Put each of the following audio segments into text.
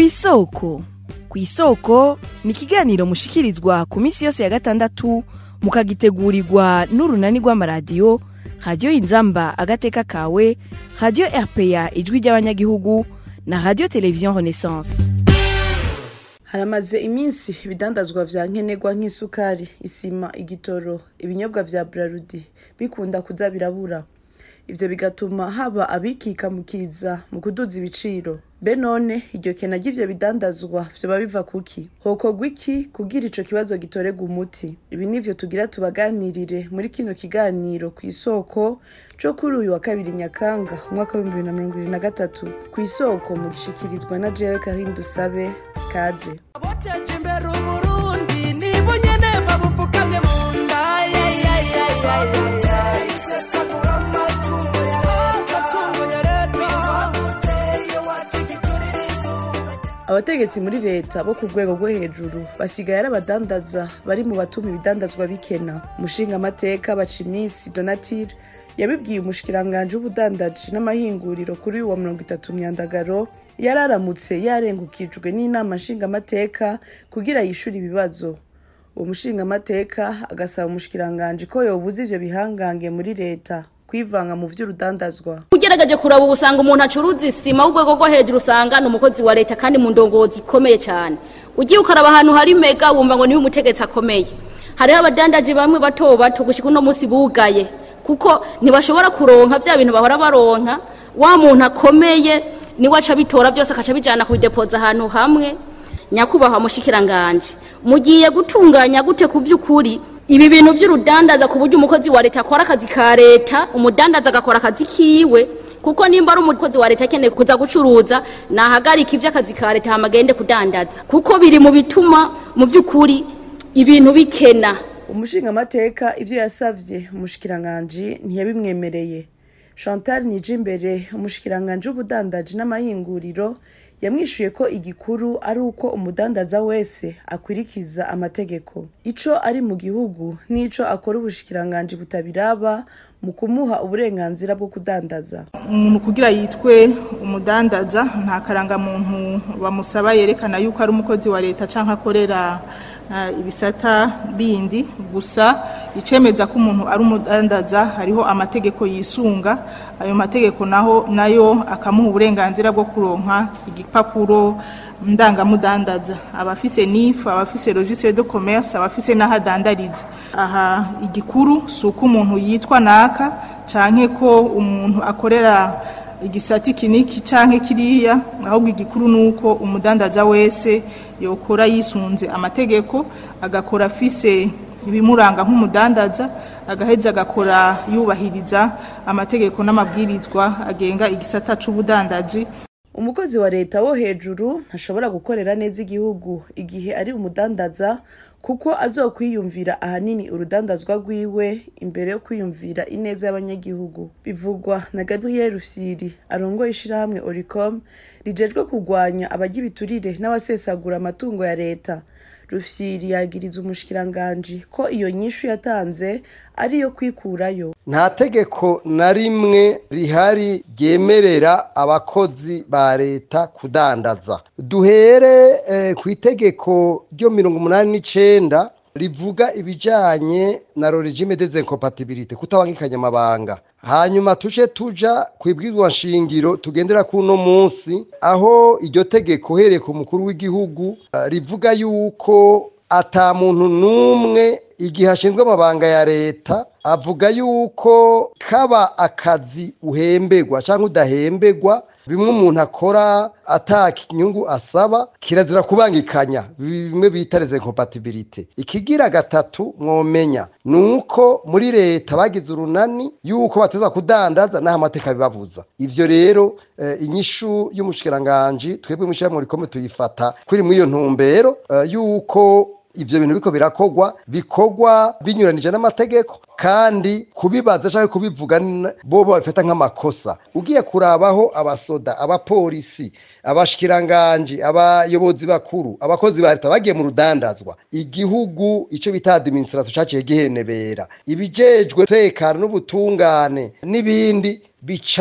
isoko ku isoko ni ikiganiro mushikirizwa ku minsi yose ya gatandatu mukagitegurirwa n'urunani rw'amaradiyo radiyo inzamba agateka kawe radiyo rpa ijwi ry'abanyagihugu na radiyo televiziyo renaissance haramaze iminsi ibidandazwa vya nkenerwa nk'isukari isima igitoro ibinyobwa vya brarudi bikunda kuza birabura ivyo bigatuma haba abikikamukiza mu kuduza ibiciro mbe none iryo kena ry'ivyo bidandazwa vyoba biva kuki hokorwa iki kugira ico kibazo gitorerwa umuti ibi nivyo tugira tubaganirire muri kino kiganiro ku isoko co kuri uyu wa kabiri nyakanga umwaka w'ibihumbi bibiri na mirongo ibiri na gatatu ku isoko mu gishikirizwa na jewe karin dusabe kaze abateje imbere uburundi nibo nyene babupfukamye mu nda isesagura amatungo ya leta amatungo ya leta uteye wakigiturira izuba abategetsi muri leta bo ku rwego rwo hejuru basigaye ari abadandaza bari mu batuma ibidandazwa bikena umushingamateka bacimisi donatire yabibwiye umushikiranganji w'ubudandaji n'amahinguriro kuri uyu wa mirongo itatu myandagaro yari aramutse yarengukijwe n'inama nshingamateka kugira yishure ibibazo uwo mushingamateka agasaba umushikiranganji ko yobuza ivyo bihangange muri leta kwivanga mu vy'urudandazwa ugerageje kuraba ubu usanga umuntu acuruza isima w'urwego rwo hejuru usanga ni umukozi wa leta kandi mu ndongozi ikomeye cyane ugiye ukaraba ahantu hari mega wumva ngo niwe umutegetsi akomeye hariho abadandaji bamwe bato bato gushika uno munsi bugaye kuko ntibashobora kuronka vya bintu bahora baronka wa muntu akomeye niwe aca bitora byose akaca bijana kubidepoza ahantu hamwe nyakubahwa mushikiranganje mugiye gutunganya gute ku vy'ukuri ibi bintu vy'urudandaza ku buryo umukozi wa leta akora akazi ka leta umudandaza agakora akazi kiwe kuko nimba ari umukozi wa leta akeneye kuza gucuruza nahagarika ivy'akazi ka leta hama agende kudandaza kuko biri mu bituma mu vy'ukuri ibintu bikena umushingamateka ivyo yasavye umushikiranganji ntiyabimwemereye chantal nijimbere umushikiranganji w'ubudandaji n'amahinguriro yamwishuye ko igikuru ari uko umudandaza wese akwirikiza amategeko ico ari mu gihugu n'ico akora ubushikiranganji butabiraba mu kumuha uburenganzira bwo kudandaza umuntu kugira yitwe umudandaza nta karangamuntu bamusaba yerekana yuko ari umukozi wa leta cyangwa akorera eh, ibisata bindi gusa icemeza ko umuntu ari umudandaza hariho amategeko yisunga ayo mategeko naho nayo akamuha uburenganzira bwo kuronka igipapuro ndangamudandaza abafise nifu abafise registre de commerce abafise n'aho adandariza aha igikuru si uko umuntu yitwa naka canke ko umuntu akorera igisati kiniki canke kiriya ahubwo igikuru ni uko umudandaza wese yokora yisunze amategeko agakora afise ibimuranga nk'umudandaza agaheza agakora yubahiriza amategeko n'amabwirizwa agenga igisata c'ubudandaji umukozi wa leta wo hejuru ntashobora gukorera neza igihugu igihe ari umudandaza kuko azokwiyumvira ahanini urudandazwa rwiwe imbere yo kwiyumvira ineza y'abanyagihugu bivugwa na gabriel rufyiri arongoye ishirahamwe oricom rijejwe kurwanya abajya ibiturire n'abasesagura amatungo ya leta rufyiri yagiriza umushikiranganji ko iyo nyishu yatanze ariyo kwikurayo nta tegeko na rimwe rihari ryemerera abakozi ba leta kudandaza duhere eh, ku itegeko ryo mirongo umunani n'icenda rivuga ibijanye na regime des incompatibilités kutabangikanya amabanga hanyuma tuje tuja ku ibwirizwa nshingiro tugendera kuno munsi aho iryo tegeko uhereye ku mukuru w'igihugu eh, rivuga yuko ata muntu n'umwe igihe ashinzwe amabanga ya leta avuga yuko kaba akazi uhemberwa cyangwa udahemberwa bimwe umuntu akora ataka inyungu asaba kirazira kubangikanya bimwe bita les incompatibilité ikigira gatatu mwomenya ni uko muri leta bagize urunani yuko bateza kudandaza n'aho amateka bibabuza ivyo rero eh, inyishu y'umushikiranganji twebwe mw'ishyirahamwe rikomeye tuyifata kuri muri iyo ntumbero eh, yuko ivyo bintu biko birakogwa bikogwa binyuranije n'amategeko kandi kubibaza cyangwa kubivuga n- bo babifata nk'amakosa ugiye kurabaho abasoda abapolisi abashikiranganji abayobozi bakuru abakozi ba leta bagiye mu rudandazwa igihugu ico bita administration caciye gihenebera ibijejwe tekana n'ubutungane n'ibindi bica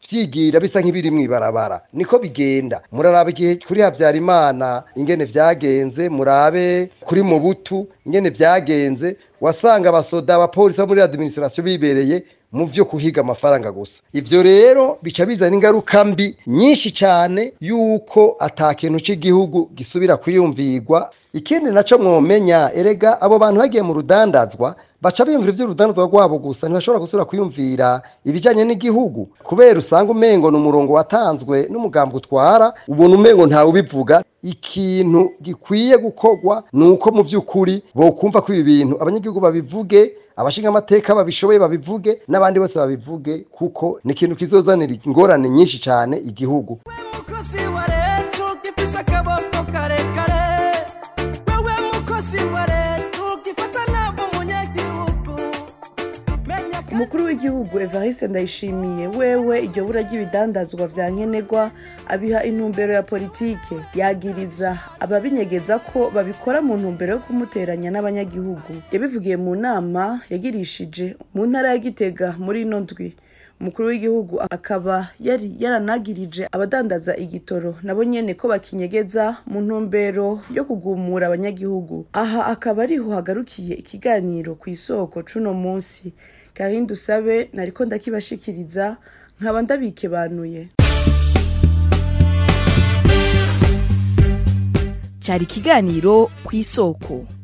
vyigira bisa nk'ibiri mw'ibarabara niko bigenda muraraba igihe kuri habyarimana ingene vyagenze murabe kuri mubutu ingene vyagenze wasanga abasoda abapolisi bo muri administration bibereye mu vyo kuhiga amafaranga gusa ivyo rero bica bizana ingaruka mbi nyinshi cane yuko ata kintu c'igihugu gisubira kwiyumvirwa ikindi naco mwomenya erega abo bantu bagiye mu rudandazwa baca biyumvira ivy'urudandazwa rwabo gusa ntibashobora gusubira kwiyumvira ibijanye n'igihugu kubera usanga umengo ni umurongo watanzwe n'umugambi utwara ubona umengo ntawe ubivuga ikintu gikwiye gukorwa ni uko mu vy'ukuri bokumva ko ibi bintu abanyagihugu babivuge abashinga amateka babishoboye babivuge n'abandi bose babivuge kuko ni ikintu kizozanira ingorane nyinshi cane igihugu mukozi wa leta ugifise akaboko karekare wewe mukozi wa leta ugifata nabo munyagihugu menya ko umukuru w'igihugu evariste ndayishimiye wewe iryo bura ry'ibidandazwa vya nkenerwa abiha intumbero ya politike yagiriza ababinyegeza ko babikora mu ntumbero yo kumuteranya n'abanyagihugu yabivugiye mu nama yagirishije mu ntara ya gitega muri ino ndwi umukuru w'igihugu akaba yari yaranagirije abadandaza igitoro nabo nyene ko bakinyegeza mu ntumbero yo kugumura abanyagihugu aha akaba ariho hagarukiye ikiganiro ku isoko c'uno munsi karindi usabe nariko ndakibashikiriza nkaba ndabikebanuye cyari ikiganiro ku isoko